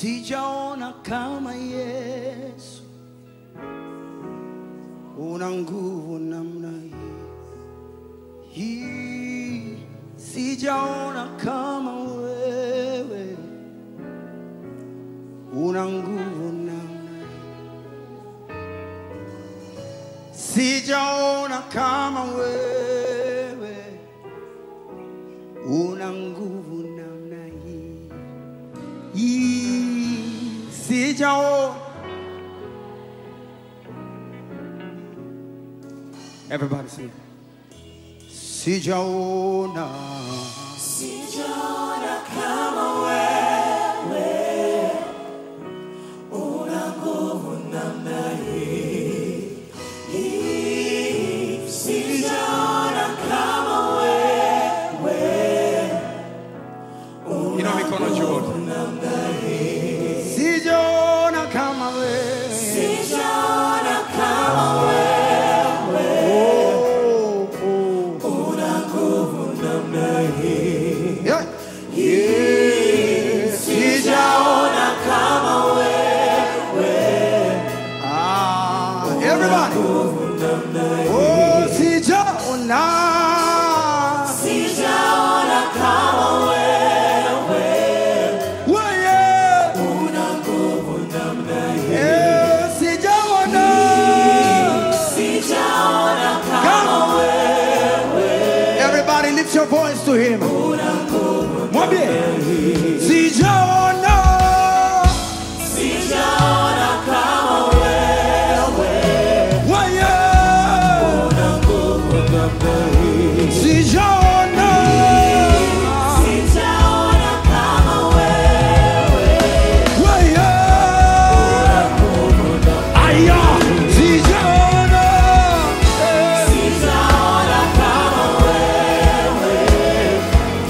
sijaona kama Yesu, una nguvu namna hii hii, sijaona kama wewe, una nguvu namna hii, sijaona kama wewe, una nguvu namna hii hii, sijaona Everybody sing. Sijaona Sijaona kama wewe una nguvu namna hii. Hii. Sijaona kama wewe Inua mikono juu. Sijaona kama wewe. Sijaona kama wewe Oh, oh. una nguvu namna hii. Yeah. Yeah. Sijaona kama wewe Ah, everybody. Oh, sijaona. Sijaona kama wewe Wewe. una nguvu namna hii. Eh, sijaona. Sijaona kama wewe Everybody lift your voice to him. una nguvu. Mwambie. Sijaona. Sijaona kama wewe Wewe. una nguvu namna hii. Sijaona. Sijaona kama wewe Wewe. Aya. Sijaona. Eh. Sijaona kama wewe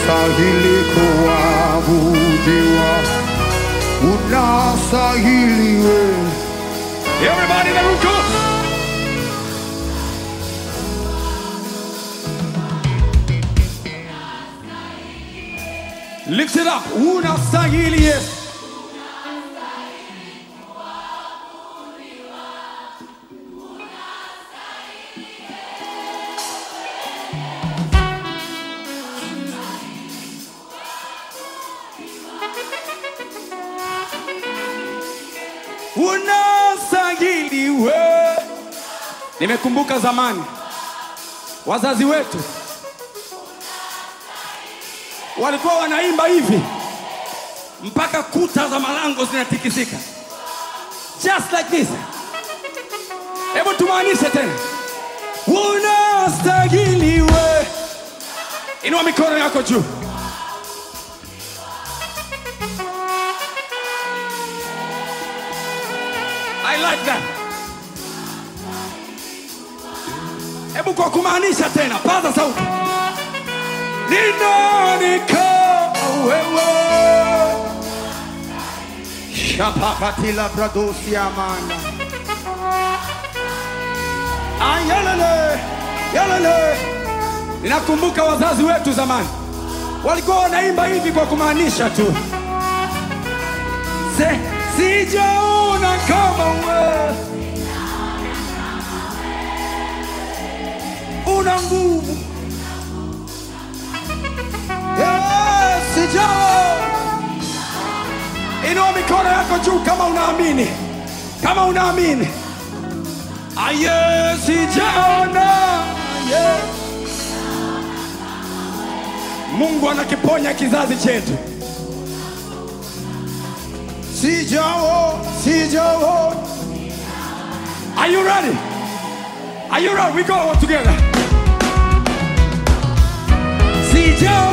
unastahili kuabudiwa, unastahili wewe. Everybody in the room, come on. Lift it up. Unastahili Yesu. Unastahili wewe. Nimekumbuka zamani wazazi wetu walikuwa wanaimba hivi mpaka kuta za malango zinatikisika, just like this. Hebu tumaanishe tena, unastahili we. Inua mikono yako juu. I like that. Hebu kwa kumaanisha tena, paza sauti. Ni nani kama wewe? Shapapatila bradosi amanda. Ayelele, yelele. Ninakumbuka wazazi wetu zamani walikuwa wanaimba hivi kwa kumaanisha tu, Se, sijaona kama wewe una nguvu Yes, sijaona. Inua mikono yako juu kama unaamini, kama unaamini. Aye, sijaona. Aye. Mungu anakiponya kizazi chetu. Sijao, sijao. Are you ready? Are you ready? We go all together. Sijao.